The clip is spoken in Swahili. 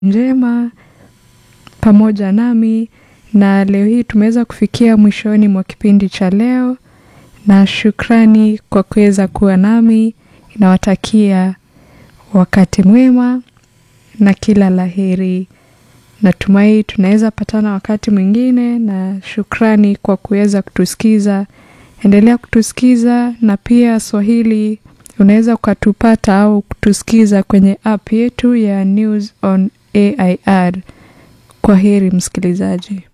njema pamoja nami na leo hii tumeweza kufikia mwishoni mwa kipindi cha leo na shukrani kwa kuweza kuwa nami nawatakia wakati mwema na kila laheri natumai tunaweza patana wakati mwingine na shukrani kwa kuweza kutusikiza endelea kutusikiza na pia swahili unaweza ukatupata au kutusikiza kwenye app yetu ya news on air kwa heri msikilizaji